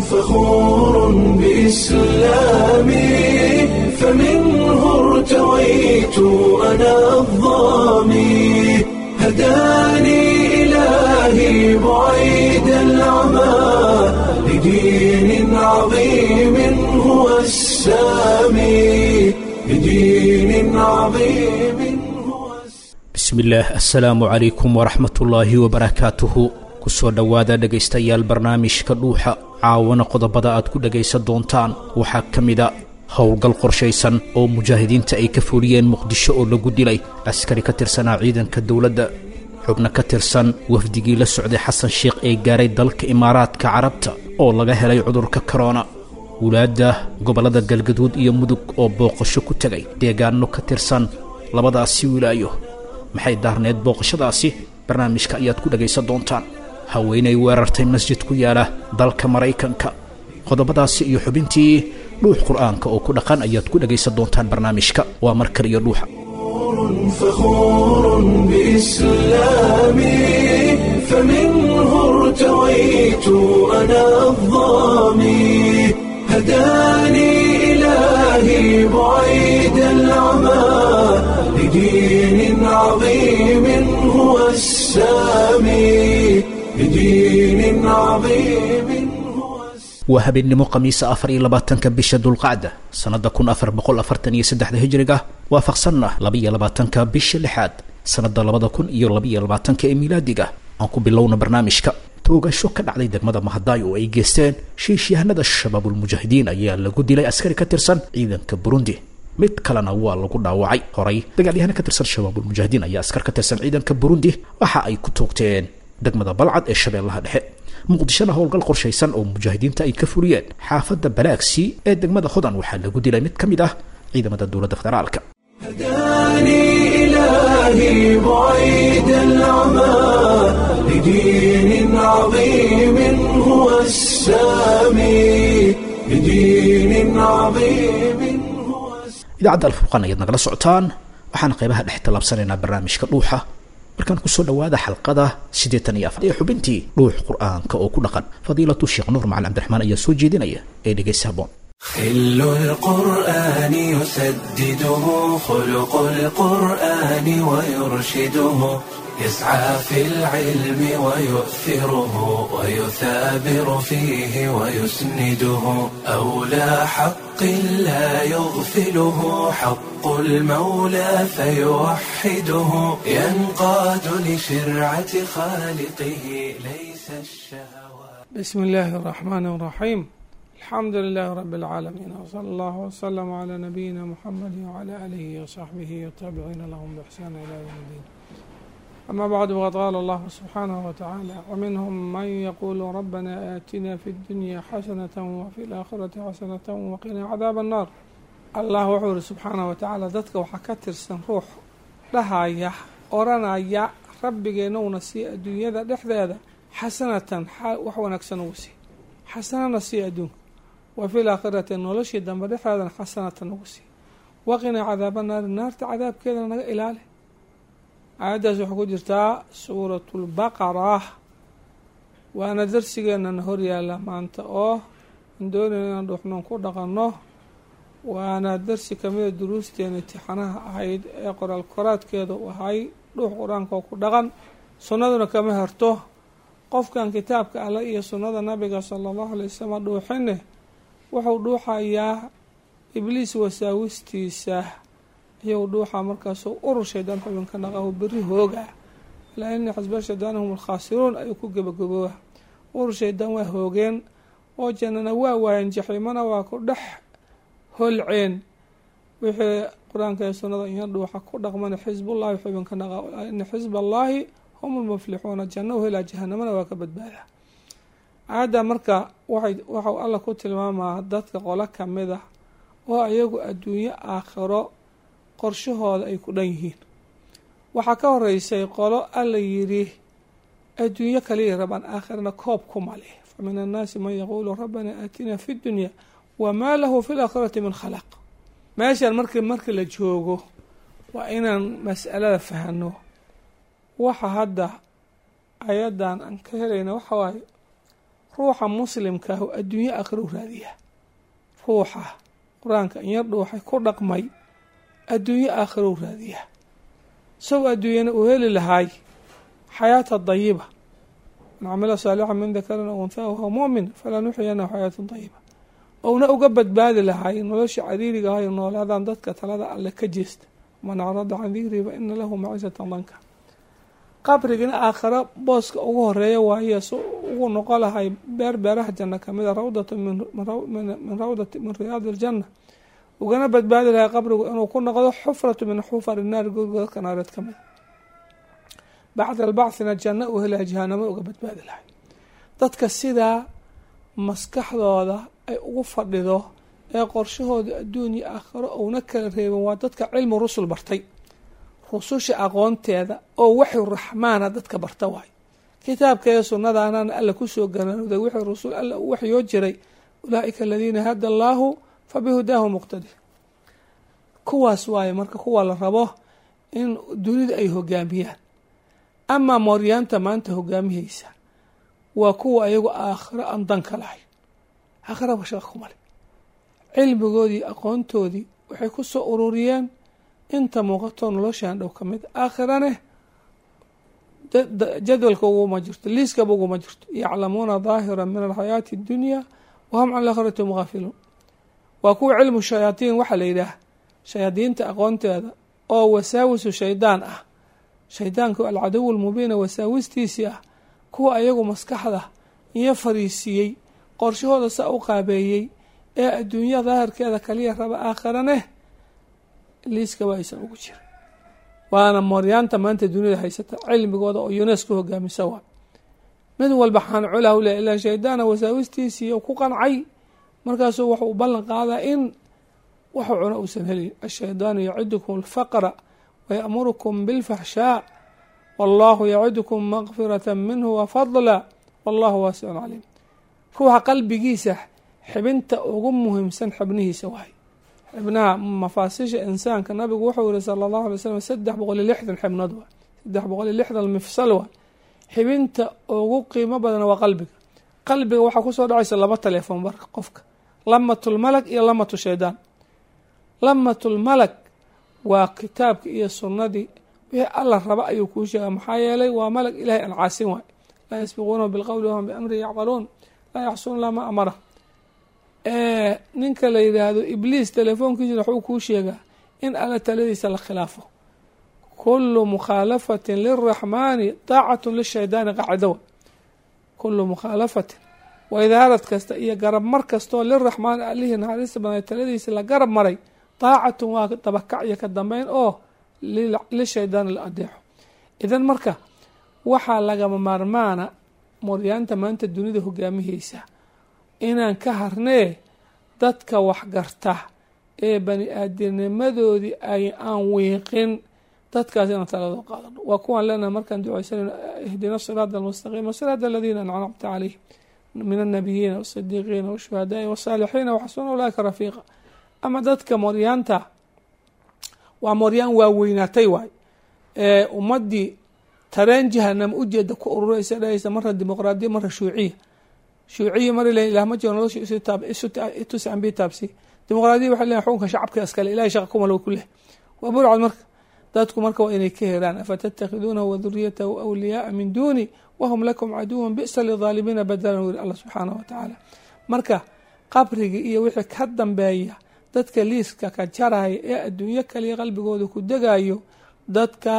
فخور بإسلامي فمنه ارتويت أنا الظامي هداني إلهي بعيد العمى لدين عظيم هو السامي لدين عظيم هو السامي bismillaah assalaamu calaykum waraxmatullaahi wabarakaatuhu kusoo dhowaada dhegaystayaal barnaamijka dhuuxa caawana qodobada aad ku dhegaysan doontaan waxaa ka mida howlgal qorshaysan oo mujaahidiinta ay ka fuliyeen muqdisho oo lagu dilay askari ka tirsanaa ciidanka dowladda xubno ka tirsan wafdigii la socday xasan sheikh ee gaaray dalka imaaraadka carabta oo laga helay cudurka korona wulaadda gobollada galgaduud iyo mudug oo booqasho ku tegay deegaano ka tirsan labadaasi wilaayo maxay daarneed booqashadaasi barnaamijka ayaad ku dhegaysan doontaan haweenay weerartay masjid ku yaala dalka maraykanka qodobadaasi iyo xubintii dhuux qur'aanka oo ku dhaqan ayaad ku dhegaysan doontaan barnaamijka waa mar kale iyo dhuuxa فخور بإسلامي فمنه ارتويت أنا الظامي هداني إلهي بعيد العمى لدين عظيم هو السامي لدين عظيم هو السامي waa habeennimo khamiisa afar iyo labaatanka bisha dulqacda sannadda kun afar boqol afartan iyo saddexda hijriga waafaqsanna labaiyo labaatanka bisha lixaad sannadda labada kun iyo labaiyo labaatanka ee miilaadiga aan ku bilowna barnaamijka toogasho ka dhacday degmada mahadaay oo ay geysteen shiishyahanada shabaabulmujaahidiin ayaa lagu dilay askari ka tirsan ciidanka burundi mid kalena waa lagu dhaawacay horay dagaalyahana ka tirsan shabaabulmujaahidiin ayaa askar ka tirsan ciidanka burundi waxa ay ku toogteen degmada balcad ee shabeellaha dhexe muqdishona howlgal qorshaysan oo mujaahidiinta ay ka fuliyeen xaafadda balaagsi ee degmada hodan waxaa lagu dilay mid ka mid ah ciidamada dowladda federaalka هداني إلهي بعيد العمى لدين عظيم هو السامي لدين عظيم هو السامي idaacadda alfurqaan ayaad nagala socotaan waxaana qaybaha dhex tallaabsanaynaa barnaamijka dhuuxa markaan kusoo dhowaada xalqada siddeetan iyo afar ee xubintii dhuux qur'aanka oo ku dhaqan fadiilatu sheekh nuur macalin cabdiraxmaan ayaa soo jeedinaya ee dhegaysi haboon خل القرآن يسدده خلق القرآن ويرشده يسعى في العلم ويؤثره ويثابر فيه ويسنده أولى حق لا يغفله حق المولى فيوحده ينقاد لشرعة خالقه ليس الشهوات بسم الله الرحمن الرحيم الحمد لله رب العالمين وصلى الله وسلم على نبينا محمد وعلى آله وصحبه والتابعين لهم بإحسان إلى يوم الدين أما بعد فقد قال الله سبحانه وتعالى ومنهم من يقول ربنا آتنا في الدنيا حسنة وفي الآخرة حسنة وقنا عذاب النار الله وحور سبحانه وتعالى dadka waxaa ka tirsan ruux dhahaya oranaya rabbigeenowna sii adduunyada dhexdeeda xasanatan wax wanaagsan ugu sii xasanana sii adduunka wa fi laakhirati noloshii dambe dhexdeedana xasanatan ugu sii waqinaa cadaaba naari naarta cadaabkeedana naga ilaali aayaddaas waxaa ku jirtaa suuratu lbaqara waana darsigeenana horyaala maanta oo aan doonayna inaan dhuuxnoon ku dhaqanno waana darsi kamida duruusteena imtixaanaha ahayd ee qoraal koraadkeeda u ahay dhuux qur-aanka oo ku dhaqan sunnaduna kama harto qofkan kitaabka alle iyo sunnada nabiga sala allahu alay wasalam dhuuxine wuxuu dhuuxayaa ibliis wasaawistiisa iyou dhuuxa markaasuu urur shaydaan xubinka dhaqahu beri hooga alaa ina xasba shaydaan hum alkhaasiruun ayuu ku gebagabooba urur shaydaan waa hoogeen oo jannana waa waayeen jaxiimana waa ku dhex holceen wixii qur-aanka ee sunnada iyo dhuuxa ku dhaqmana xisbullahi xubinka dhaqa alaa ina xisba allaahi hum lmuflixuuna janno u helaa jahanamana waa ka badbaada aayadda marka waxay waxau alla ku tilmaamaa dadka qolo kamid ah oo ayagu adduunyo aakhiro qorshahooda ay ku dhan yihiin waxaa ka horeysay qolo alla yidhi adduunyo kaliya rabaan aakhirana koob kuma leh fa min annaasi man yaquulu rabbana aatina fi dunya wamaa lahu fi laakhirati min khalaq meeshan marki markii la joogo waa inaan mas'alada fahano waxa hadda ayadan aan ka helayna waxa waaye ruuxa muslimkaahu adduunyo aakhiro u raadiyaa ruuxa qur-aanka inyar dhuuxay ku dhaqmay adduunyo aakhiro u raadiyaa isagoo adduunyana uu heli lahaay xayaata dayiba man camila saalixa min dakarin aw unthaa wahuwa mu'min falaa nuxyanahu xayaatan dayiba ouna uga badbaadi lahaay nolosha cariiriga ahayo noolaadaan dadka talada alle ka jeesta man acrada can dikrii fa ina lahu maciisatan danka qabrigina aakhiro booska ugu horeeya waaye su ugu noqo lahay beer beeraha janno kamida rawdatu min rawdati min riyaadi iljanna ugana badbaadi lahay qabrigu inuu ku noqdo xufratu min xufari naari godgodadka naareed ka mida bacda albacthina janno uu helahay jahanamo uga badbaadi lahay dadka sidaa maskaxdooda ay ugu fadhido ee qorshahooda adduun iyo aakhiro uuna kala reebin waa dadka cilmu rusul bartay rususha aqoonteeda oo waxyu raxmaana dadka barta waay kitaabkeeda sunnadaanana alla kusoo ganaanuday wixii rusul alla uu waxyoo jiray ulaaika aladiina hada allaahu fa bihudaahu muqtadi kuwaas waaye marka kuwa la rabo in dunida ay hogaamiyaan amaa mooryaanta maanta hogaamihaysa waa kuwa ayagu aakhiro aan danka lahay aakhiraba shaqa kumale cilmigoodii aqoontoodii waxay ku soo ururiyeen inta muuqato noloshaan dhow ka mid aakhirane jadwalka uguma jirto liiskaba uguma jirto yaclamuuna daahira min alxayaati اddunya wahum can alaakhirati hum gaafiluun waa kuwa cilmu shayaatiin waxaa la yidhaah shayaadiinta aqoonteeda oo wasaawisu shaydaan ah shaydaanku alcadow lmubiina wasaawistiisii ah kuwa ayagu maskaxda iyo fariisiiyey qorshahooda saa u qaabeeyey ee adduunya daahirkeeda kaliya raba aakhirane liiskaba aysan ugu jirin waana mooryaanta maanta duniyada haysata cilmigooda oo unesco hogaamisa waa mid walba xaanculah le ilaa shaydaana wasaawistiisii ku qancay markaasuu wuxuu ballan qaadaa in waxuu cuno uusan helin ashaydaanu yacidukum alfaqra wayamurukum bilfaxshaa wallahu yacidukum maqfirata minhu wafadla wallahu waasicun caliim ruuxa qalbigiisa xibinta ugu muhiimsan xibnihiisa waay xibnaha mafaasisha insaanka nabigu wuxuu yihi sala allahu alay slam saddex boqol iyo lixdan xibnood waay saddex boqol iyo lixdan mifsal waay xibinta ugu qiimo badan waa qalbiga qalbiga waxaa kusoo dhacaysa laba teleefon marka qofka lamatulmalak iyo lamatu shaydaan lamatulmalak waa kitaabka iyo sunnadii wixii alla raba ayuu kuu sheega maxaa yeelay waa malag ilahay aan caasin waay laa yasbiquunahu bilqowli wahum biamrihi yacmaluun laa yaxsuuna laa ma amara ninka la yidhaahdo ibliis telefoonkiisina waxuu kuu sheegaa in alla taladiisa la khilaafo kulu mukhaalafatin liraxmaani daacatun lishaydaani qaacidowa kulu mukhaalafatin waidaarad kasta iyo garab mar kastoo liraxmaani allihii naxariista badan taladiisa la garab maray daacatun waa dabakac iyo ka dambeyn oo lishaydaani la adeexo idan marka waxaa lagama maarmaana moryaanta maanta dunida hogaamihaysa inaan ka harnee dadka waxgarta ee bani aadamnimadoodii ay aan wiiqin dadkaas inaan taladoo qaadano waa kuwaan leenahay markaan duceysanayno ihdina siraada almustaqiima siraada aladiina ancamta calayhim min annabiyiina waasidiiqiina washuhadaai wasaalixiina waxasuna ulaaika rafiiqa ama dadka moryaanta waa moryaan waaweynaatay waay ee ummadii tareen jahanama ujeeda ku ururaysa dhahaysa marna dimuqraadiya marna shuuciya shuuciya mar le ilah ma jiro nolosha itusi ambi taabsi dimuqraadiya waxay leeyahay xukunka shacabka iskale ilahay shaqa kumalo ku leh waa burcad marka dadku marka waa inay ka heraan afatattakhiduunahu waduriyatahu awliyaaa min duuni wahum lakum caduwan bi'sa lidaalimiina badalan wiri allah subxaanahu watacaala marka qabriga iyo wixii ka dambeeya dadka liiska ka jaraya ee adduunyo kaliya qalbigooda ku degayo dadka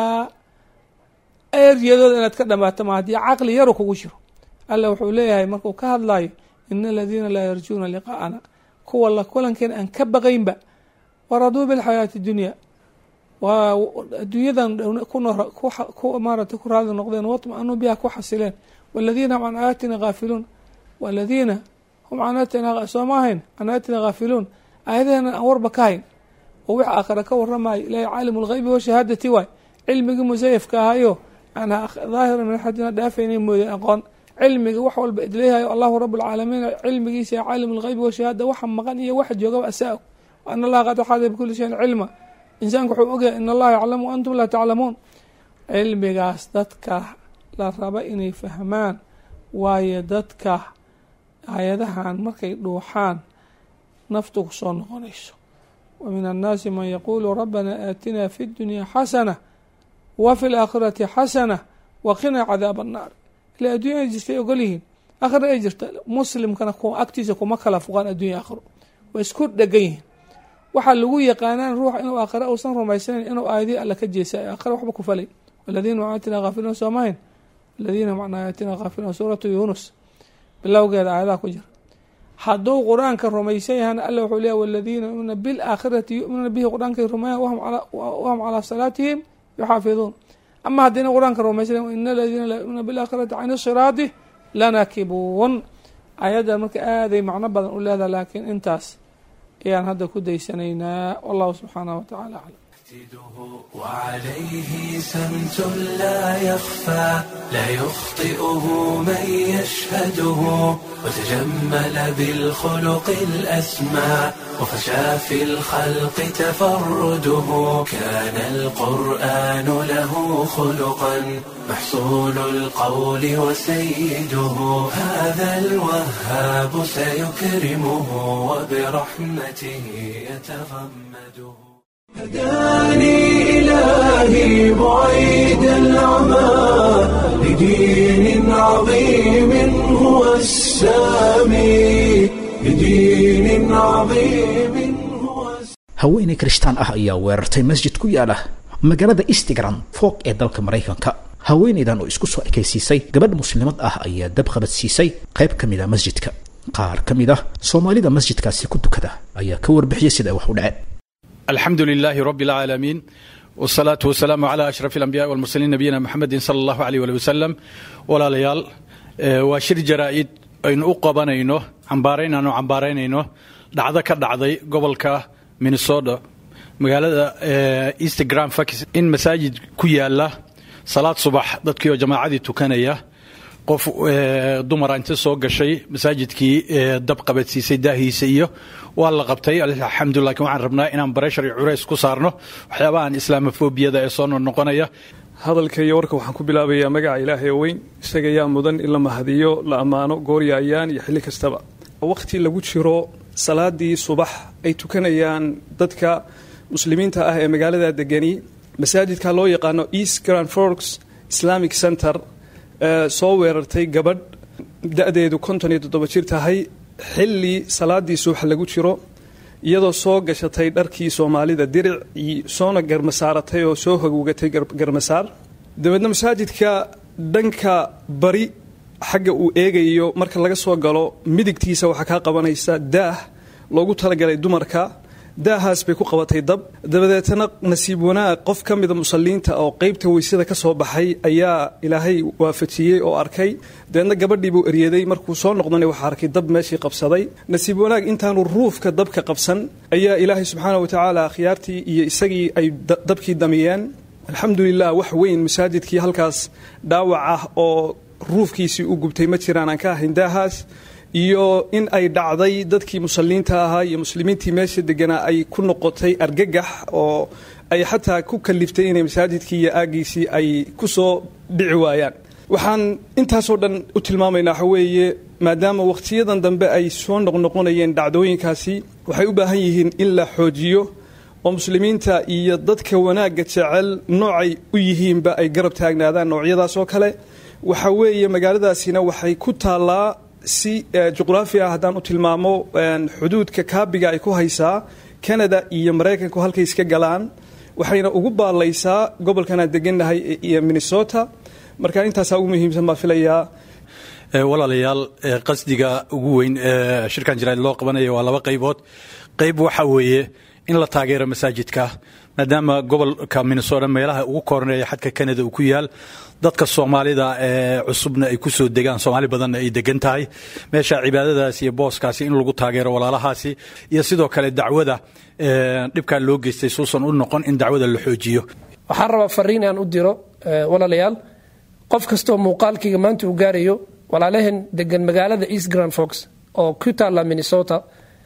eryadooda inaad ka dhamaato ma haddii caqli yaru kugu jiro alla wuxuu leeyahay markuu ka hadlayo ina aladiina laa yarjuuna liqaa'ana kuwa la kulankeena aan ka baqaynba waraduu bilxayaati dunya waa adduunyadan maarata ku raali noqdeen watma-anuu biha ku xasileen waladiina hum can aayatina haafiluun waladiina hum can aayatina sooma ahayn can aayatina haafiluun aayadaheena aan warba ka hayn oo wix aakhira ka waramayo ilahay caalimu lgheybi washahaadati waay cilmigii musayafka ahayo aan daahira min axadina dhaafaynay mooye aqoon cilmiga wax walba idleeyahayo allahu rabu lcaalamiin cilmigiisa caalimu lgheybi washahaada waxa maqan iyo waxa joogaba asaa-og ana allaha qad axaada bikuli shayin cilma insaanku wuxuu ogyahay in allaha yaclamu antum laa taclamuun cilmigaas dadka la raba inay fahmaan waayo dadka aayadahan markay dhuuxaan naftu kusoo noqonayso wa min annaasi man yaquulu rabbana aatinaa fi ddunyaa xasana wa fi laakhirati xasana wa qinaa cadaaba annaar ila addunya ay jirtay ogol yihiin aakhira ay jirta muslimkana agtiisa kuma kala fuqaan addunya aakhiro way isku dhegan yihiin waxaa lagu yaqaanaan ruuxa inuu aakhira uusan rumaysanayn inuu aayadii alla ka jeesay aakhira waxba ku falay waladiina macaatina haafiluun soomahayn aladiina macna aayatina haafiluun suuratu yuunus bilowgeeda aayadaha ku jira hadduu qur-aanka rumaysan yahana alla wuxuu leeya waladiina yuminuuna bilaakhirati yuminuuna bihi qur-aankay rumeeyan wahum calaa salaatihim yuxaafiduun ama haddiina qur-aanka rumaysan ina aladiina laa yuminuuna bilaakhirati can siraati lanakibuun ayaddan marka aaday macno badan u leedaha laakiin intaas ayaan hadda ku daysanaynaa wallahu subxaanahu watacaala aclam وعليه سمت لا يخفى لا يخطئه من يشهده وتجمل بالخلق الأسمى وفشى في الخلق تفرده كان القرآن له خلقا محصول القول وسيده هذا الوهاب سيكرمه وبرحمته يتغمده هداني إلهي بعيد العمى لدين عظيم هو السامي لدين عظيم هو haweeney kirishtaan ah ayaa weerartay masjid ku yaala magaalada instagram foog ee dalka maraykanka haweeneydan oo isku soo ekaysiisay gabadh muslimad ah ayaa dab qabadsiisay qayb ka mid a masjidka qaar ka mid ah soomaalida masjidkaasi ku dukada ayaa ka warbixiyay sida ay wax u dhaceen الحمد لله رب العالمين والصلاة والسلام على أشرف الأنبياء والمرسلين نبينا محمد صلى الله عليه وآله وسلم ولا ليال وشر جرائد أين أقبانينو عمبارين أنو عمبارينينو دعضا كدعضي قبل كا من الصودة مقالة إنستغرام فاكس إن مساجد كيالا صلاة صباح ضدكيو جماعة تكانية qof dumara inta soo gashay masaajidkii dab qabadsiisay daahiisa iyo waa la qabtay alxamdulilah lakin waxaan rabnaa inaan bareshar iyo culays ku saarno waxyaabahan islaamofobiyada ee soo noqnoqonaya hadalka iyo warka waxaan ku bilaabayaa magaca ilaahay oo weyn isaga yaa mudan in la mahadiyo la ammaano gooryaayaan iyo xilli kastaba wakhti lagu jiro salaadii subax ay tukanayaan dadka muslimiinta ah ee magaalada degani masaajidka loo yaqaano east grand forks islamic center soo weerartay gabadh da-deedu konton iyo toddoba jir tahay xilli salaadii subax lagu jiro iyadoo soo gashatay dharkii soomaalida diric soona garmasaaratay oo soo hogowgatay garmasaar dabeedna masaajidka dhanka bari xagga uu eegayo marka laga soo galo midigtiisa waxaa kaa qabanaysa daah loogu talagalay dumarka daahaas bay ku qabatay dab dabadeetana nasiib wanaag qof ka mida musalliinta oo qeybta weysada ka soo baxay ayaa ilaahay waafajiyey oo arkay dabeedna gabadhii buu eryaday markuu soo noqdana waxaa arkay dab meeshii qabsaday nasiib wanaag intaanu ruufka dabka qabsan ayaa ilaahay subxaana wa tacaala khiyaartii iyo isagii ay dabkii damiyeen alxamdulilah wax weyn masaajidkii halkaas dhaawac ah oo ruufkiisii u gubtay ma jiraan aan ka ahayn daahaas iyo in ay dhacday dadkii musalliinta ahaa iyo muslimiintii meesha deganaa ay ku noqotay argagax oo ay xataa ku kaliftay inay masaajidkii iyo aagiisii ay ku soo dhici waayaan waxaan intaasoo dhan u tilmaamaynaa waxa weeye maadaama wakhtiyadan dambe ay soo noqnoqonayeen dhacdooyinkaasi waxay u baahan yihiin in la xoojiyo oo muslimiinta iyo dadka wanaagga jecel noocay u yihiinba ay garab taagnaadaan noocyadaas oo kale waxa weeye magaaladaasina waxay ku taallaa si juqraafi ah haddaan u tilmaamo xuduudka kaabiga ay ku haysaa canada iyo maraykanku halkay iska galaan waxayna ugu baallaysaa gobolkan aan degannahay iyo minnesota marka intaasaa ugu muhiimsan baa filayaa walaalayaal qasdiga ugu weyn ee shirkan jaraa'id loo qabanaya waa laba qaybood qayb waxa weeye in la taageero masaajidka maadaama gobolka minnesota meelaha ugu koorneeya xadka canada uu ku yaal dadka soomaalida ee cusubna ay ku soo degaan soomaali badanna ay degan tahay meesha cibaadadaasi iyo booskaasi in lagu taageero walaalahaasi iyo sidoo kale dacwada dhibkaa loo geystay suusan u noqon in dacwada la xoojiyo waxaan rabaa fariin aan u diro walaalayaal qof kastoo muuqaalkayga maanta uu gaarayo walaalaheen degan magaalada east grand fox oo ku taalla minnesota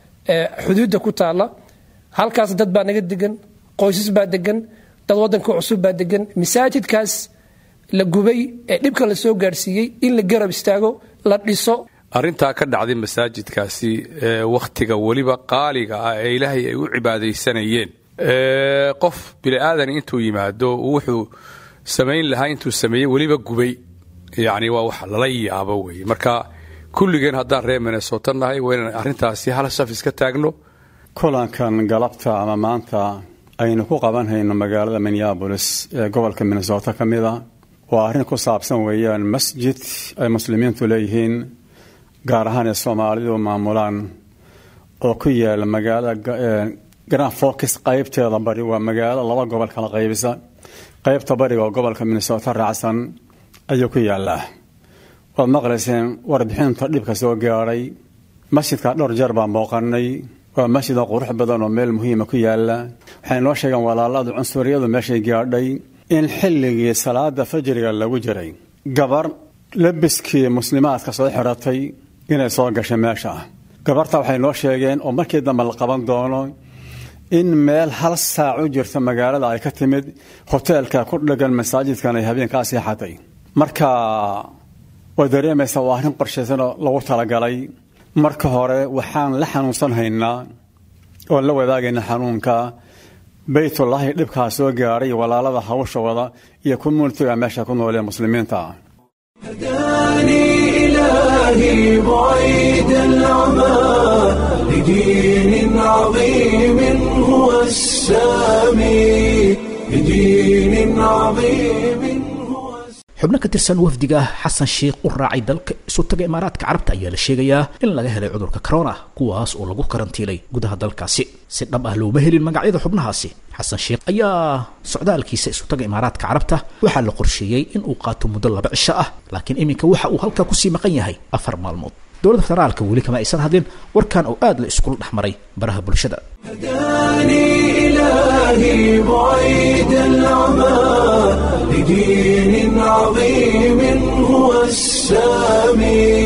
xuduudda ku taalla halkaas dad baa naga degan qoysas baa degan dad wadanka cusub baa degan masaajidkaas la gubay ee dhibka la soo gaarsiiyey in la garab istaago la dhiso arrintaa ka dhacday masaajidkaasi wakhtiga weliba qaaliga ah ee ilaahay ay u cibaadaysanayeen qof bini aadan intuu yimaado wuxuu samayn lahaa intuu sameeyey weliba gubay yacni waa wax lala yaabo weeye marka kulligeen haddaan reer minnesota nahay waa inaan arrintaasi hal shaf iska taagno kulankan galabta ama maanta aynu ku qabanhayno magaalada minneabolis ee gobolka minnesota ka mid a waa arrin ku saabsan weeyaan masjid ay muslimiintu leeyihiin gaar ahaan ee soomaalidu maamulaan oo ku yaala magaalada grand focus qaybteeda bari waa magaalo laba gobol kala qaybisa qaybta bariga oo gobolka minnesota raacsan ayuu ku yaalaa waad maqlayseen warbixinta dhibka soo gaadhay masjidka dhowr jeer baan booqanay waa masjid oo qurux badan oo meel muhiima ku yaala waxay noo sheegeen walaaladu cunsuriyadu meeshay gaadhay in xilligii salaada fajriga lagu jiray gabar labiskii muslimaadka soo xiratay inay soo gashay meesha gabarta waxay noo sheegeen oo markii dambe la qaban doono in meel hal saac u jirta magaalada ay ka timid hoteelka ku dhagan masaajidkan ay habeenkaa seexatay marka way dareemaysaa waa arrin qorshaysanoo lagu talagalay marka hore waxaan la xanuunsan haynaa oon la wadaagayna xanuunka baytullaahi dhibkaa soo gaadhay walaalada hawsha wada iyo communitiga meesha ku noolee muslimiinta هداني إلهي بعيد العمى لدين عظيم هو السامي لدين عظيم هو xubno ka tirsan wafdiga xasan sheikh u raacay dalka isu taga imaaraadka carabta ayaa la sheegayaa in laga helay cudurka corona kuwaas oo lagu karantiilay gudaha dalkaasi si dhab ah looma helin magacyada xubnahaasi xasan sheikh ayaa socdaalkiisa isu taga imaaraadka carabta waxaa la qorsheeyey in uu qaato muddo laba cisho ah laakiin iminka waxa uu halkaa kusii maqan yahay afar maalmood dowladda federaalka weli kama aysan hadlin warkan oo aad la iskula dhex maray baraha bulshada هداني إلهي بعيد العمى لدين عظيم هو السامي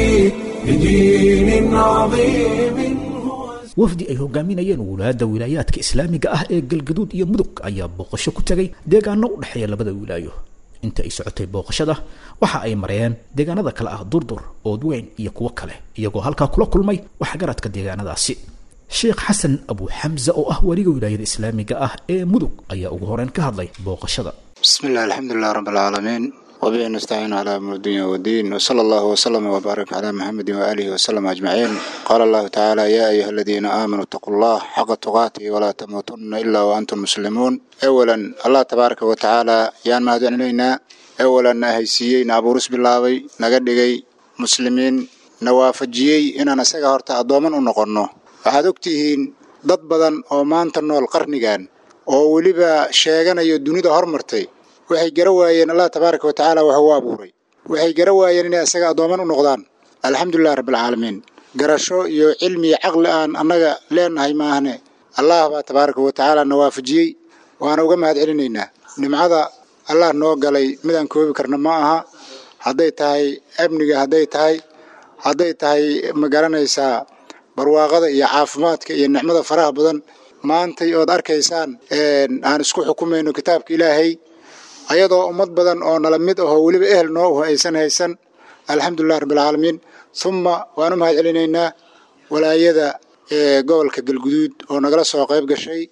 لدين عظيم هو wafdi ay hogaaminayeen wulaadda wilaayaadka islaamiga ah ee galgaduud iyo mudug ayaa booqasho ku tegay deegaano u dhexeeya labada wilaayo inta ay socotay booqashada waxa ay mareen deegaanada kale ah durdur oodweyn iyo kuwo kale iyagoo halkaa kula kulmay waxgaradka deegaanadaasi sheekh xasan abu xamza oo ah weliga wilaayada islaamiga ah ee mudug ayaa ugu horeyn ka hadlay booqashada بسم الله الحمد لله رب العالمين وبه نستعين على أمر الدنيا والدين وصلى الله وسلم وبارك على محمد وآله وسلم أجمعين قال الله تعالى يا أيها الذين آمنوا اتقوا الله حق تقاته ولا تموتن إلا وأنتم مسلمون أولا الله تبارك وتعالى يان ما إلينا أولا هيسيي نابورس بالله نقدقي مسلمين nawaafajiyey inaan isaga horta addooman u noqonno waxaad ogtihiin dad badan oo maanta nool qarnigan oo weliba sheeganayo dunida hormartay waxay gara waayeen allah tabaaraka wa tacaala wax u abuuray waxay gara waayeen inay isaga addooman u noqdaan alxamdulilah rabbilcaalamiin garasho iyo cilmi iyo caqli aan annaga leenahay maahne allah baa tabaaraka wa tacaala na waafajiyey waana uga mahad celinaynaa nimcada allah noo galay midaan koobi karna ma aha hadday tahay amniga hadday tahay hadday tahay ma garanaysaa barwaaqada iyo caafimaadka iyo nicmada faraha badan maantay ood arkaysaan aan isku xukumayno kitaabka ilaahay ayadoo ummad badan oo nala mid ahoo weliba ehel noo uh aysan haysan alxamdulilah rabbilcaalamiin humma waan u mahad celinaynaa walaayada gobolka galguduud oo nagala soo qayb gashay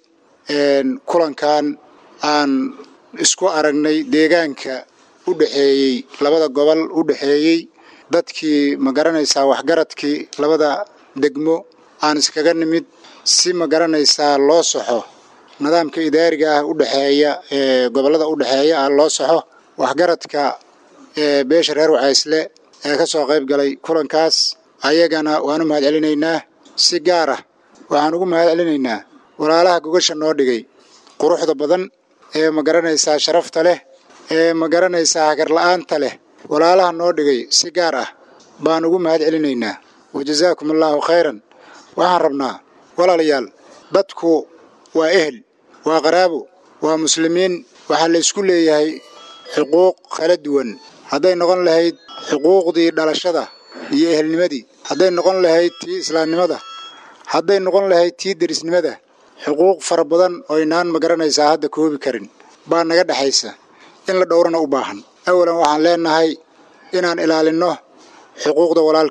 kulankan aan isku aragnay deegaanka u dhexeeyey labada gobol u dhexeeyey dadkii ma garanaysaa waxgaradkii labada degmo aan iskaga nimid si ma garanaysaa loo soxo nidaamka idaariga ah u dhexeeya ee gobollada u dhexeeya ah loo soxo waxgaradka ee beesha reer wacaysle ee ka soo qayb galay kulankaas ayagana waan u mahad celinaynaa si gaar ah waxaan ugu mahad celinaynaa walaalaha gogasha noo dhigay quruxda badan ee ma garanaysaa sharafta leh ee ma garanaysaa hagarla'aanta leh walaalaha noo dhigay si gaar ah baan ugu mahad celinaynaa wajazaakum allaahu khayran waxaan rabnaa walaalayaal dadku waa ehel waa qaraabo waa muslimiin waxaa la isku leeyahay xuquuq kala duwan hadday noqon lahayd xuquuqdii dhalashada iyo ehelnimadii hadday noqon lahayd tii islaamnimada hadday noqon lahayd tii derisnimada xuquuq fara badan oo inaan ma garanaysaa hadda koobi karin baa naga dhexaysa in la dhowrana u baahan awalan waxaan leenahay inaan ilaalinno xuquuqda walaalka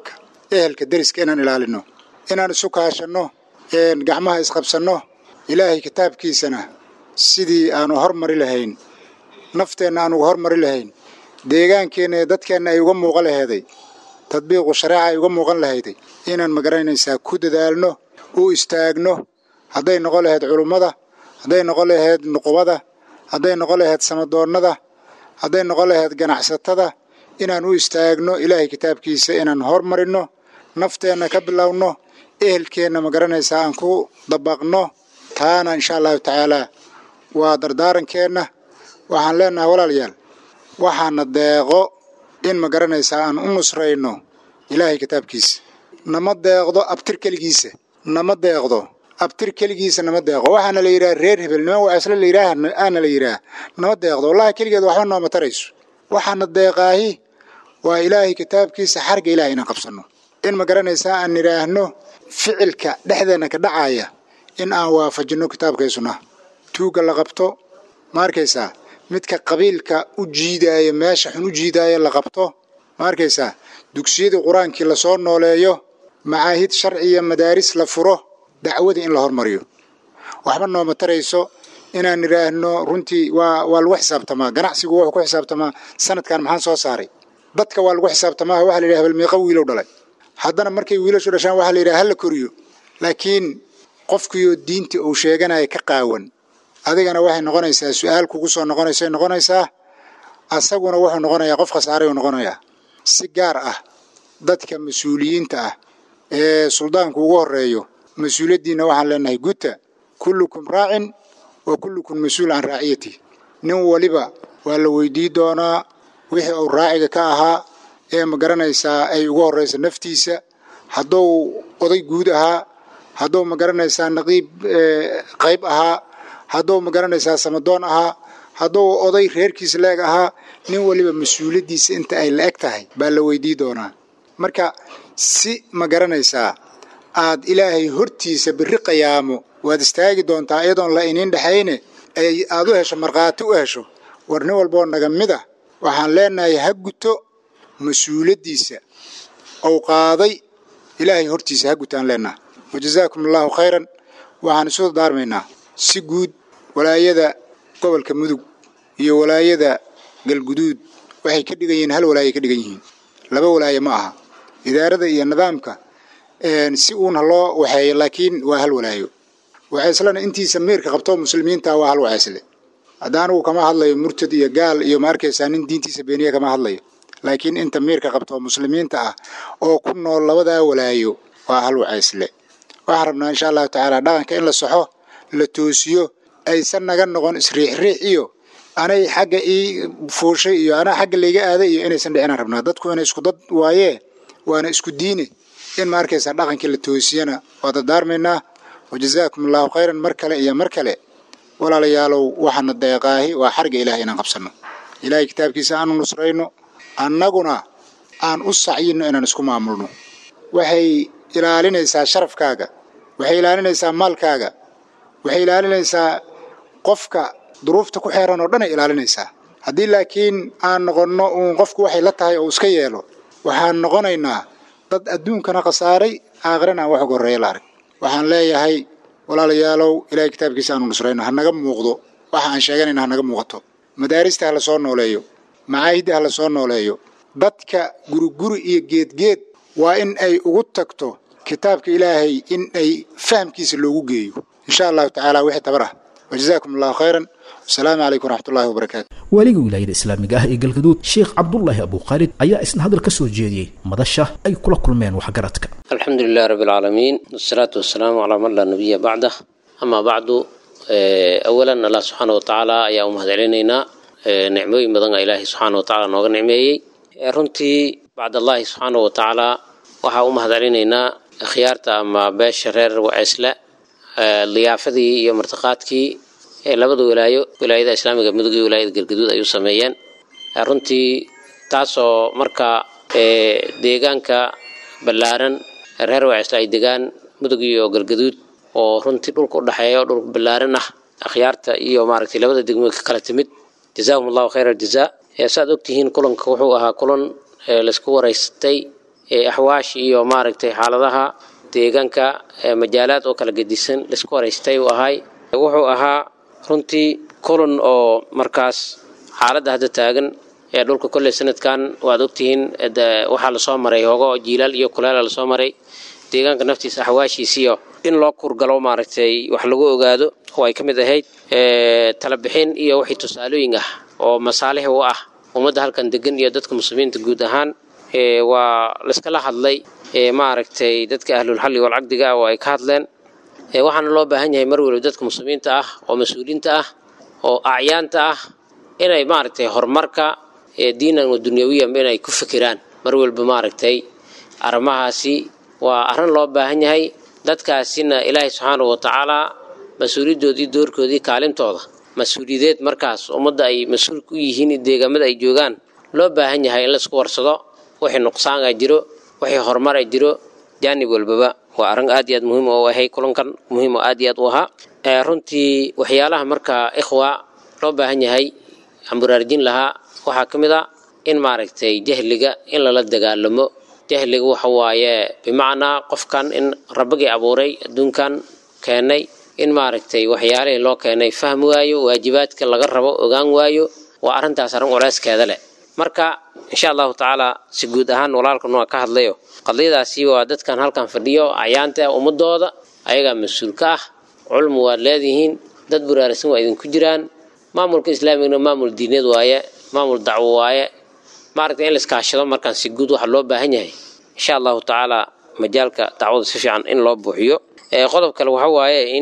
ehelka deriska inaan ilaalino inaan isu kaashanno gacmaha isqabsanno ilaahay kitaabkiisana sidii aanu hormari lahayn nafteenna aan uga hormari lahayn deegaankeenna ee dadkeenna ay uga muuqan laheeday tadbiiqu shareeca ay uga muuqan lahayday inaan magaranaysaa ku dadaalno u istaagno hadday noqon lahayd culummada hadday noqon lahayd nuqubada hadday noqon lahayd samadoonnada hadday noqon lahayd ganacsatada inaan u istaagno ilaahay kitaabkiisa inaan hormarinno nafteenna ka bilowno ehelkeenna magaranaysaa aan ku dabaqno taana insha allahu tacaalaa waa dardaarankeenna waxaan leenahay walaalayaal waxaana deeqo in magaranaysaa aan u nusrayno ilaahay kitaabkiisa nama deeqdo abtir keligiisa nama deeqdo abtir keligiisa nama deeqo waxaana la yidhaha reer hebel niman waasle la yidhaah aana la yidhaah nama deeqdo wallahi keligeed waxba nooma tarayso waxaana deeqaahi waa ilaahay kitaabkiisa xarga ilahay inaan qabsanno in magaranaysaa aan nidhaahno ficilka dhexdeenna ka dhacaya in aan waafajinno kitaabkay sunnaha tuugga la qabto ma arkaysaa midka qabiilka u jiidaaya meesha xun u jiidaaya la qabto ma arkaysaa dugsiyadii qur-aankii lasoo nooleeyo macaahid sharciya madaaris la furo dacwadii in la hormariyo waxba nooma tarayso inaan nidhaahno runtii waa waa lagu xisaabtamaa ganacsigu wuxuu ku xisaabtamaa sanadkan maxaan soo saaray dadka waa lagu xisaabtamaa waxa la yidhaha hebel meeqa wiilow dhalay haddana markay wiilashu dhashaan waxaa la yidhaha hala koriyo laakiin qofkiioo diintii uu sheeganaya ka qaawan adigana waxay noqonaysaa su-aal kugu soo noqonaysay noqonaysaa asaguna wuxuu noqonayaa qof khasaarayuu noqonayaa si gaar ah dadka mas-uuliyiinta ah ee suldaanku ugu horeeyo mas-uuliyaddiinna waxaan leenahay guta kullukum raacin wa kullukum mas-uul can raaciyati nin waliba waa la weydii doonaa wixii uu raaciga ka ahaa ee ma garanaysaa ay ugu horraysa naftiisa hadduu oday guud ahaa hadduu ma garanaysaa naqiib qayb ahaa hadduu ma garanaysaa samadoon ahaa hadduu oday reerkiisa la-eg ahaa nin waliba mas-uuliyaddiisa inta ay la-eg tahay baa la weydii doonaa marka si ma garanaysaa aad ilaahay hortiisa biri qayaamo waad istaagi doontaa iyadoon la iniin dhexayne ay aad u hesho markhaati u hesho war nin walboo naga mid ah waxaan leenahay ha guto mas-uuliyaddiisa ou qaaday ilaahay hortiisa ha gutaan leenaha wajazaakum allahu khayran waxaan isu daarmaynaa si guud walaayada gobolka mudug iyo walaayada galguduud waxay ka dhigan yihiin hal walaaye ka dhigan yihiin laba walaaye ma aha idaarada iyo nidaamka si uuna loo waxeeyo laakiin waa hal walaayo waxayslana intiisa miirka qabto muslimiinta waa hal wacaysle hadda anigu kama hadlayo murtad iyo gaal iyo ma arkaysaa nin diintiisa beeniya kama hadlayo laakiin inta miirka qabto muslimiinta ah oo ku nool labadaa walaayo waa hal wacaysle waxaan rabnaa insha allahu tacaala dhaqanka in la saxo la toosiyo aysan naga noqon isriixriix iyo anay xagga ii fuushay iyo anaa xagga layga aaday iyo inaysan dhicinaan rabnaa dadku inay isku dad waayee waana isku diine in ma arkaysaa dhaqankii la toosiyana waa dardaarmaynaa wajazaakum allahu khayran mar kale iyo mar kale walaalayaalow waxaana deeqaahi waa xarga ilahay inaan qabsanno ilahay kitaabkiisa aanu nusrayno annaguna aan u sacyinno inaan isku maamulno waxay ilaalinaysaa sharafkaaga waxay ilaalinaysaa maalkaaga waxay ilaalinaysaa qofka duruufta ku xeeran oo dhan ay ilaalinaysaa haddii laakiin aan noqonno uun qofku waxay la tahay oo iska yeelo waxaan noqonaynaa dad adduunkana khasaaray aakhirana aan wax uga horreeya la arag waxaan leeyahay walaalayaalow ilaahay kitaabkiisa aanu nusrayno ha naga muuqdo waxa aan sheeganayna ha naga muuqato madaarista ha la soo nooleeyo macaahidda ha la soo nooleeyo dadka guriguri iyo geedgeed waa in ay ugu tagto kitaabka ilaahay in ay fahamkiisa loogu geeyo insha allahu tacaala wixii tabar ah wajazaakum allahu khayran wasalaamu calaykum waraxmatullahi wabarakaatu waaliga wilaayada islaamiga ah ee galgaduud sheekh cabdulaahi abuukhaalid ayaa isna hadal ka soo jeediyey madasha ay kula kulmeen waxgaradka alxamdu lilah rabi alcaalamiin wasalaatu wasalaamu calaa man laa nabiya bacdah amaa bacdu awalan allah subxaana wa tacaala ayaa u mahad celinaynaa nicmooyin badan a ilaahay subxaana wa tacaala nooga nicmeeyey runtii bacdallahi subxaana wa tacaala waxaa u mahad celinaynaa khiyaarta ama beesha reer waceysle liyaafadii iyo martiqaadkii labada walaayo wilaayada islaamiga mudug iyo wilaayada galgaduud ay u sameeyeen runtii taasoo marka deegaanka ballaaran reer waceysle ay degaan mudug iyo galgaduud oo runtii dhulka u dhexeeya oo dhulka ballaaran ah akhyaarta iyo maaragtay labada degmo ka kala timid jazaahum allahu khayra aljazaa saaad ogtihiin kulanka wuxuu ahaa kulan laysku waraystay axwaash iyo maaragtay xaaladaha deegaanka majaalaad oo kala gedisan laisku horeystay uu ahay wuxuu ahaa runtii kulan oo markaas xaaladda hadda taagan ee dhulka kolley sanadkan waad ogtihiin waxaa lasoo maray hogo jiilaal iyo kuleela lasoo maray deegaanka naftiisa axwaashiisiyo in loo kurgalo maaragtay wax lagu ogaado oo ay ka mid ahayd talabixin iyo wixii tusaalooyin ah oo masaalix u ah ummadda halkan degan iyo dadka muslimiinta guud ahaan waa laiskala hadlay maaragtay dadka ahlulxalli walcaqdiga ah oo ay ka hadleen waxaana loo baahan yahay mar waliba dadka muslimiinta ah oo mas-uuliinta ah oo acyaanta ah inay maaragtay horumarka diinan wa dunyawiyan inay ku fikiraan mar walba maaragtay arrimahaasi waa arrin loo baahan yahay dadkaasina ilaahay subxaanahu watacaalaa mas-uuliyadoodii doorkoodii kaalintooda mas-uuliyadeed markaas ummadda ay mas-uul ku yihiin deegaamada ay joogaan loo baahan yahay in laisku warsado wixii nuqsaan a jiro wixii horumar a jiro jaanib walbaba waa arrin aad iyo aad muhiim u ahay kulankan muhiim oo aad iyo aad u ahaa runtii waxyaalaha markaa ikhwa loo baahan yahay aan baraarjin lahaa waxaa ka mid a in maaragtay jahliga in lala dagaalamo jahliga waxa waaye bimacnaa qofkan in rabbigii abuuray adduunkan keenay in maaragtay waxyaalihii loo keenay fahmi waayo waajibaadka laga rabo ogaan waayo waa arrintaas arrin culeyskeeda leh marka insha allahu tacaala si guud ahaan walaalkan waa ka hadlayo qadiyadaasi waa dadkan halkan fadhiyo acyaanta ummadooda ayagaa mas-uul ka ah culmu waad leedihiin dad buraarisan waa idinku jiraan maamulka islaamigana maamul diineed waaye maamul dacwo waaye maaragtay in laiskaashado markaan si guud waxa loo baahan yahay insha allahu tacaala majaalka dacwada si fiican in loo buuxiyo qodob kale waxa waaye in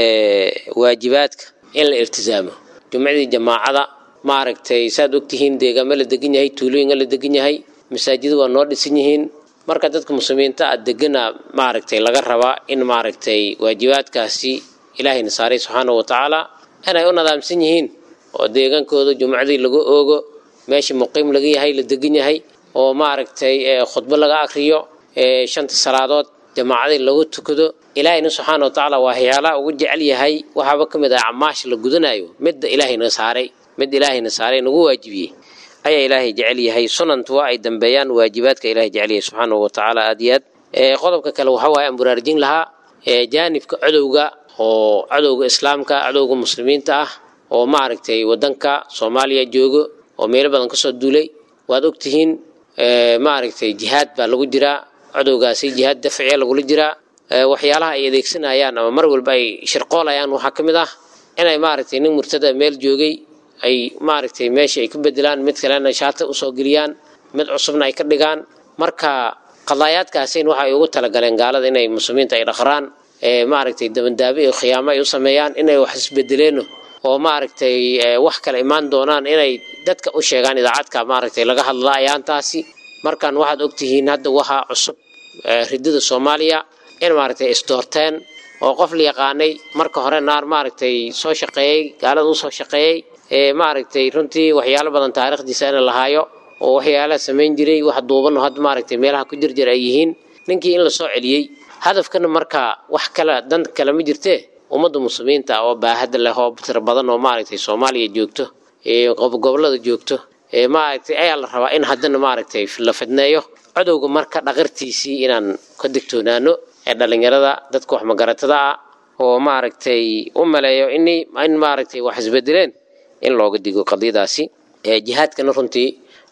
waajibaadka in la iltisaamo jumcadii jamaacada maaragtay saad ogtihiin deegaamo la degan yahay tuulooyinka la degan yahay masaajida waa noo dhisan yihiin marka dadka muslimiinta a degana maaragtay laga rabaa in maaragtay waajibaadkaasi ilaahayna saaray subxaanahu watacaala inay u nadaamsan yihiin oo deegaankooda jumcadii lagu oogo meeshii muqiim laga yahay la degan yahay oo maaragtay khudbo laga akriyo shanta salaadood jamaacadii lagu tukado ilaahayna subxaana wa tacaala waa waxyaalaha ugu jecel yahay waxaaba ka mid ah acmaasha la gudanayo midda ilaahayna saaray mid ilaahayna saaray nagu waajibiyey ayaa ilaahay jecel yahay sunantu waa ay dambeeyaan waajibaadka ilaahay jecel yahay subxaanahu wa tacaala aad iyo aad qodobka kale waxa waaye aan buraarjin lahaa jaanibka cadowga oo cadowga islaamka cadowga muslimiinta ah oo maaragtay wadanka soomaaliya joogo oo meelo badan kasoo duulay waad ogtihiin maaragtay jihaad baa lagu jiraa cadowgaasi jihaad dafciya lagula jiraa waxyaalaha ay adeegsanayaan ama mar walba ay shirqoolayaan waxaa ka mid ah inay maaragtay nin murtada meel joogay ay maaragtay meesha ay ku bedelaan mid kalena shaata usoo geliyaan mid cusubna ay ka dhigaan marka qadaayaadkaasin waxay ugu talagaleen gaalada inay muslimiinta ay dhaqraan maaragtay dabandaabe iyo khiyaamo ay u sameeyaan inay wax isbedeleeno oo maaragtay wax kale imaan doonaan inay dadka u sheegaan idaacadka maaragtay laga hadla ayaantaasi markan waxaad ogtihiin hadda waxaa cusub ridada soomaaliya in maaragtay isdoorteen oo qof la yaqaanay marka hore naar maaragtay soo shaqeeyey gaalada usoo shaqeeyey maaragtay runtii waxyaalo badan taariikhdiisa in lahaayo oo waxyaalaha samayn jiray wax duuban oo hadda maaragtay meelaha ku jirjir ay yihiin ninkii in la soo celiyey hadafkana marka wax kale dan kale ma jirtee ummadda muslimiinta oo baahada leh oo tiro badan oo maaragtay soomaaliya joogto gobolada joogto maaragtay ayaa la rabaa in haddana maaragtay la fidneeyo cadowga marka dhaqartiisii inaan ka digtoonaano ee dhallinyarada dadka wax magaratada ah oo maaragtay u maleeyo in in maaragtay wax isbedeleen in looga digo qadiyadaasi jihaadkana runtii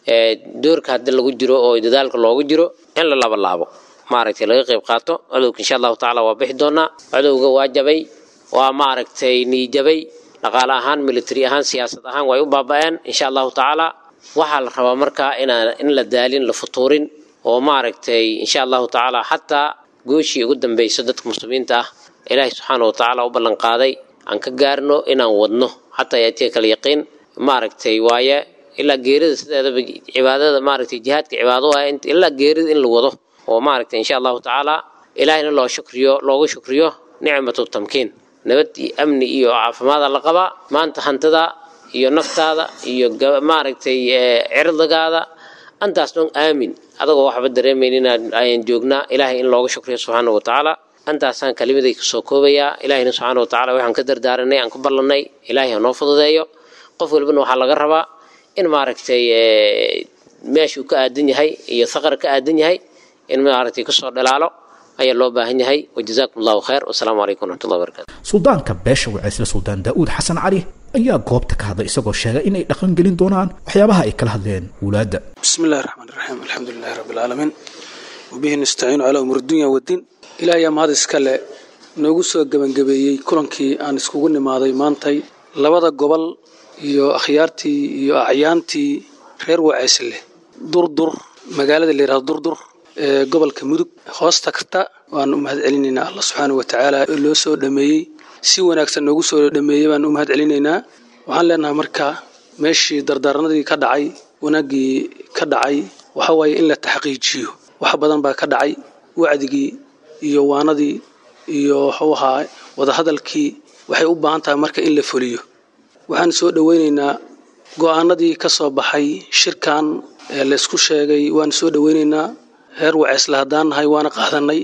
doorka hadda lagu jiro oo dadaalka loogu jiro in la laba laabo maaragtay laga qayb qaato cadowga insha allahu tacaala waa bixi doonaa cadowga waa jabay waa maaragtay niijabay dhaqaale ahaan military ahaan siyaasad ahaan way u baaba-een insha allahu tacaala waxaa la rabaa markaa inaan in la daalin la futuurin oo maaragtay insha allahu tacaala xataa gooshii ugu dambayso dadka muslimiinta ah ilaahay subxaana wa tacaala u ballan qaaday aan ka gaarno inaan wadno xataa yaatiya kala yaqiin maaragtay waaye ilaa geerida sideedaba cibaadada maaragtay jihaadka cibaado ah ilaa geerida in la wado oo maaragtay insha allahu tacaala ilaahayna loo shukriyo loogu shukriyo nicmatu tamkiin nabad iyo amni iyo caafimaada la qabaa maanta hantada iyo naftaada iyo maaragtay cirdigaada antaas dhan aamin adagoo waxba dareemayn inaan ayaan joognaa ilaahay in looga shukriyo subxaana wa tacaala antaasaan kalimaday kasoo koobayaa ilaahayna subxaana wa tacala waxaan ka dardaaranay aan ku ballanay ilaahay ha noo fududeeyo qof walbana waxaa laga rabaa in maaragtay meeshuu ka aadan yahay iyo saqar ka aadan yahay in maaragtay kasoo dhalaalo ayaa loo baahan yahay wajazaakum allahu khayr wasalaamu calaykum waraxmatullahi wabarakatu suldaanka beesha waceysle suldaan daa'uud xasan cali ayaa goobta ka hadlay isagoo sheegay inay dhaqan gelin doonaan waxyaabaha ay kala hadleen wulaadda بسم الله الرحمن الرحيم الحمد لله رب العالمين وبه نستعين على أمور الدنيا والدين إلى أيام هذا iskale noogu soo gebangabeeyey kulankii aan iskugu nimaaday maantay labada gobol iyo akhyaartii iyo acyaantii reer waceysle durdur magaalada la yidhahdo durdur ee gobolka mudug hoos tagta waan u mahad celinaynaa allah subxaana wa tacaala ee loo soo dhameeyey si wanaagsan noogu soo dhameeyey baan u mahad celinaynaa waxaan leenahay marka meeshii dardaaranadii ka dhacay wanaaggii ka dhacay waxa waaye in la taxqiijiyo wax badan baa ka dhacay wacdigii iyo waanadii iyo waxuu ahaa wadahadalkii waxay u baahan tahay marka in la fuliyo waxaan soo dhoweynaynaa go'aanadii ka soo baxay shirkan ee laysku sheegay waan soo dhoweynaynaa reer waceysle haddaan nahay waana qaadanay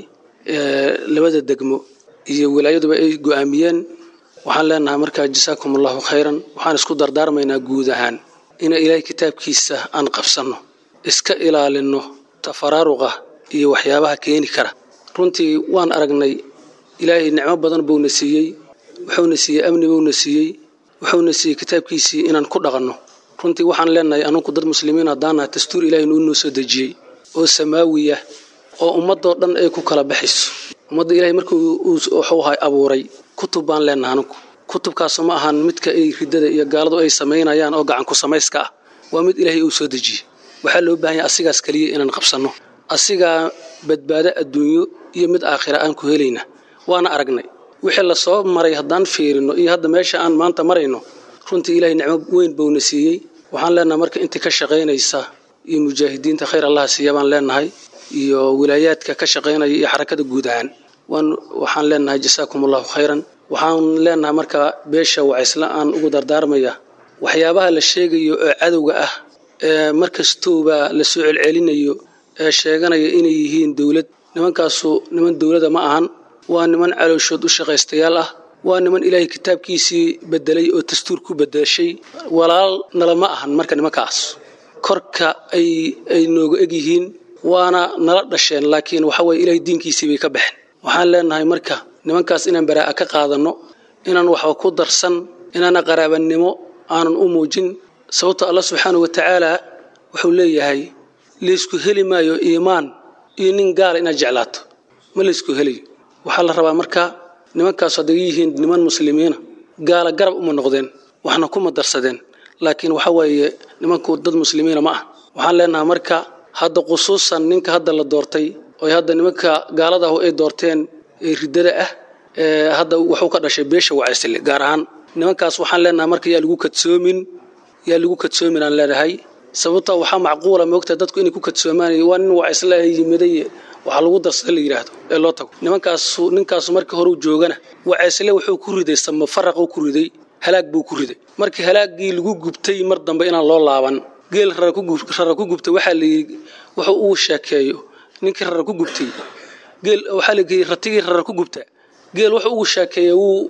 labada degmo iyo wilaayaduba ay go'aamiyeen waxaan leenahay markaa jasaakum allahu khayran waxaan isku dardaarmaynaa guud ahaan ina ilaahay kitaabkiisa aan qabsanno iska ilaalinno tafaraaruqa iyo waxyaabaha keeni kara runtii waan aragnay ilaahay nicmo badan buuna siiyey wuxuuna siiyey amni buuna siiyey wuxuuna siiyey kitaabkiisii inaan ku dhaqanno runtii waxaan leenahay anunku dad muslimiin haddaan nahay dastuur ilaahay nuu noo soo dejiyey oo samaawiya oo ummadoo dhan ay ku kala baxayso ummadda ilaahay markuu wuxuu ahay abuuray kutub baan leenahay anunku kutubkaasu ma ahan midka ay ridada iyo gaaladu ay samaynayaan oo gacanku samayska ah waa mid ilaahay uu soo dejiyey waxaa loo baahan yahay asigaas keliya inaan qabsanno asigaa badbaado adduunyo iyo mid aakhira aan ku helayna waana aragnay wixii la soo maray haddaan fiirino iyo hadda meesha aan maanta marayno runtii ilaahay nicmo weyn buuna siiyey waxaan leenahay marka intii ka shaqaynaysa iyo mujaahidiinta khayr allaha siiya baan leenahay iyo wilaayaadka ka shaqaynaya iyo xarakada guud ahaan waan waxaan leenahay jasaakum allahu khayran waxaan leenahay marka beesha wacaysla aan ugu dardaarmaya waxyaabaha la sheegayo oo cadowga ah ee markastooba la soo celcelinayo ee sheeganaya inay yihiin dowlad nimankaasu niman dowlada ma ahan waa niman calooshood u shaqaystayaal ah waa niman ilaahay kitaabkiisii bedelay oo dastuur ku bedeshay walaal nala ma ahan marka nimankaas korka ay ay nooga eg yihiin waana nala dhasheen laakiin waxa weye ilaahay diinkiisii bay ka baxeen waxaan leenahay marka nimankaas inaan baraa'a ka qaadanno inaan waxba ku darsan inaana qaraabanimo aanan u muujin sababto allah subxaana wa tacaala wuxuu leeyahay laysku heli maayo iimaan iyo nin gaala inaad jeclaato ma laysku helayo waxaa la rabaa marka nimankaas hadday yihiin niman muslimiina gaala garab uma noqdeen waxna kuma darsadeen laakiin waxa weeye nimanku dad muslimiina ma ah waxaan leenahay marka hadda khusuusan ninka hadda la doortay oo hadda nimanka gaaladahu ay doorteen ee riddada ah ee hadda wuxuu ka dhashay beesha wacaysile gaar ahaan nimankaas waxaan leenahay marka yaa lagu kadsoomin yaa lagu kadsoomin aan leenahay sababta waxaa macquula moogta dadku inay ku kadsoomaan waa nin wacaysle yimiday waxaa lagu darsada la yidhaahdo ee loo tago nimankaasu ninkaasu markii hore u joogana wacaysle wuxuu ku riday samafaraquu ku riday halaag buu ku riday markii halaaggii lagu gubtay mar dambe inaan loo laaban geel rara ku gubtay waxaa layidhi wuxuu uu sheekeeyo ninkii rara ku gubtay geel waxaa layidhi ratigii rara ku gubta geel wuxuu ugu sheekeeya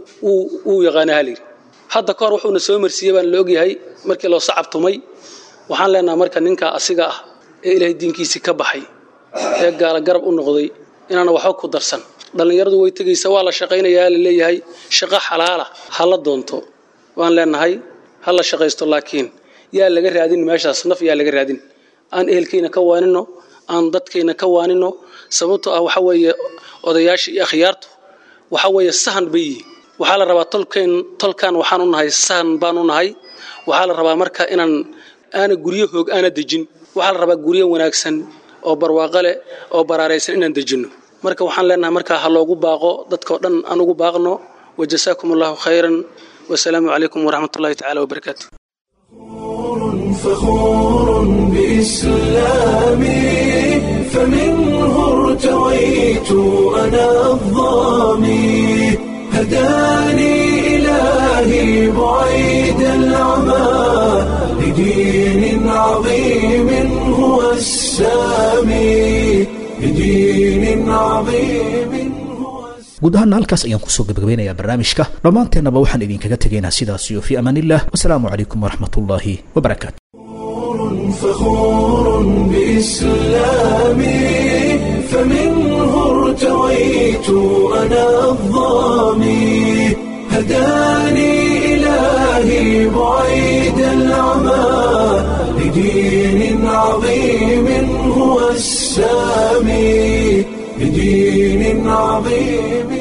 wuu yaqaana halayidhi hadda ka hor wuxuuna soo marsiiyey baan la ogyahay markii loo sacab tumay waxaan leenahay marka ninka asiga ah ee ilaahay diinkiisii ka baxay ee gaala garab u noqday inaana waxba ku darsan dhallinyaradu way tegaysa waa la shaqaynayaa la leeyahay shaqo xalaala ha la doonto waan leenahay ha la shaqaysto laakiin yaa laga raadin meeshaas naf yaa laga raadin aan ehelkayna ka waanino aan dadkayna ka waanino sababtoo ah waxa weeye odayaasha iyo akhyaartu waxa weeye sahan bay yihiin waxaa la rabaa tolkeen tolkan waxaan u nahay sahan baan u nahay waxaa la rabaa marka inaan aana guryo hoog aana dejin waxaa la rabaa guryo wanaagsan oo barwaaqo leh oo baraaraysan inaan dejinno marka waxaan leenahay markaa ha loogu baaqo dadkao dhan aan ugu baaqno wajasaakum allahu khayran wasalaamu calaykum waraxmat ullahi tacala wabarakaatu فخور بإسلامي فمنه ارتويت أنا الظامي هداني إلهي بعيد العمى لدين عظيم هو السامي لدين عظيم guud ahaana halkaas ayaan kusoo gabagabeynayaa barnaamijka dhammaanteennaba waxaan idinkaga tegaynaa sidaas iyo fii amaan illah wasalaamu calaykum waraxmat ullaahi wabarakaatu فخور بإسلامي فمنه ارتويت أنا الظامي هداني إلهي بعيد العمى لدين عظيم هو السامي لدين عظيم